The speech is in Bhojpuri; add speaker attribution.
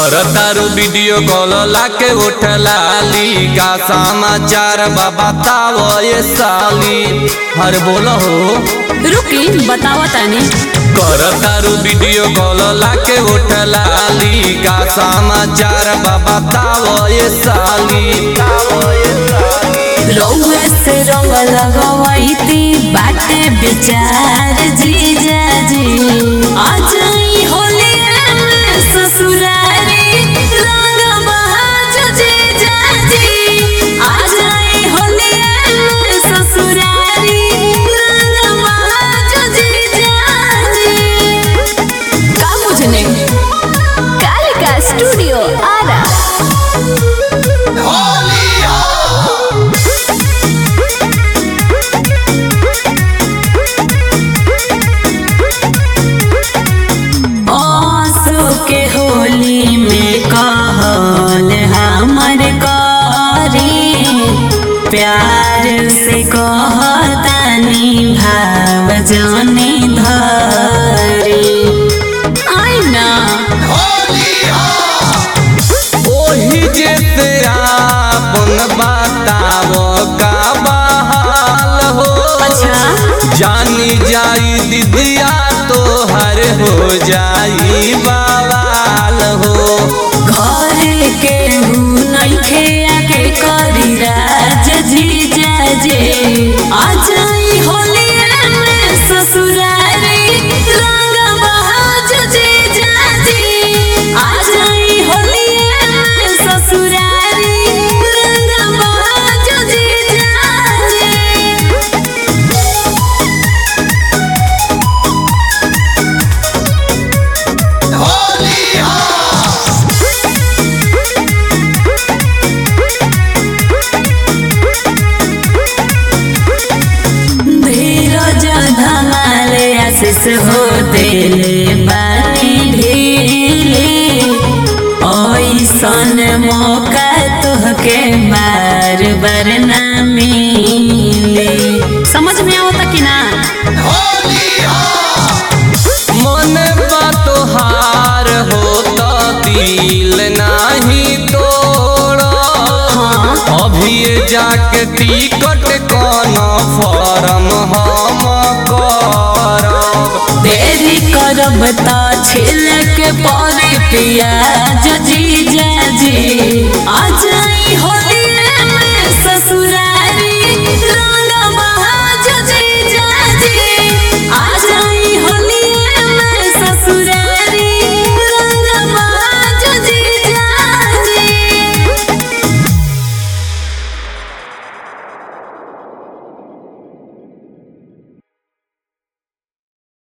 Speaker 1: करतारू वीडियो कॉल लाके उठलाली का समाचार बा बताओ ये साली हर बोलो हो
Speaker 2: रुकी बतावा तानी
Speaker 1: करतारू वीडियो कॉल लाके उठलाली का समाचार बा बताओ ये साली
Speaker 2: रउआ से रंग लगवैती बाटे विचार जीजा जी आज ई होलिया में ससुरारी रंग बहाज जीजा जी आज ई होलिया में ससुरारी रंग बहाज जीजा जी का बुझने कालिका स्टूडियो आरा आंसू के होली में कहल हमर करी प्यार से कहतानी भाव जाने धरी आई ना
Speaker 1: ओही जैसे आपन बताओ का बहाल हो
Speaker 2: अच्छा
Speaker 1: जानी जाई दीदिया तो हर हो जाई बवाल हो
Speaker 2: घर के नइखे आके करी राज जीजा जे आज ई होलिया में ससुरारी रंग बहाज जीजा जी आज ई होलिया में ससुरारी रंग बहाज जीजा जी धीरज धमाले आशीष हो दिले बानी ढीले ऐसन मौका तुहके बार बार ना मिले समझ में आवता कि ना
Speaker 1: मन बा तोहार हो तो दिल नाही तोड़
Speaker 2: हाँ
Speaker 1: अभी जाके टिकट कौन फॉर्म हम करब
Speaker 2: देरी करब त छिलक पर पियाज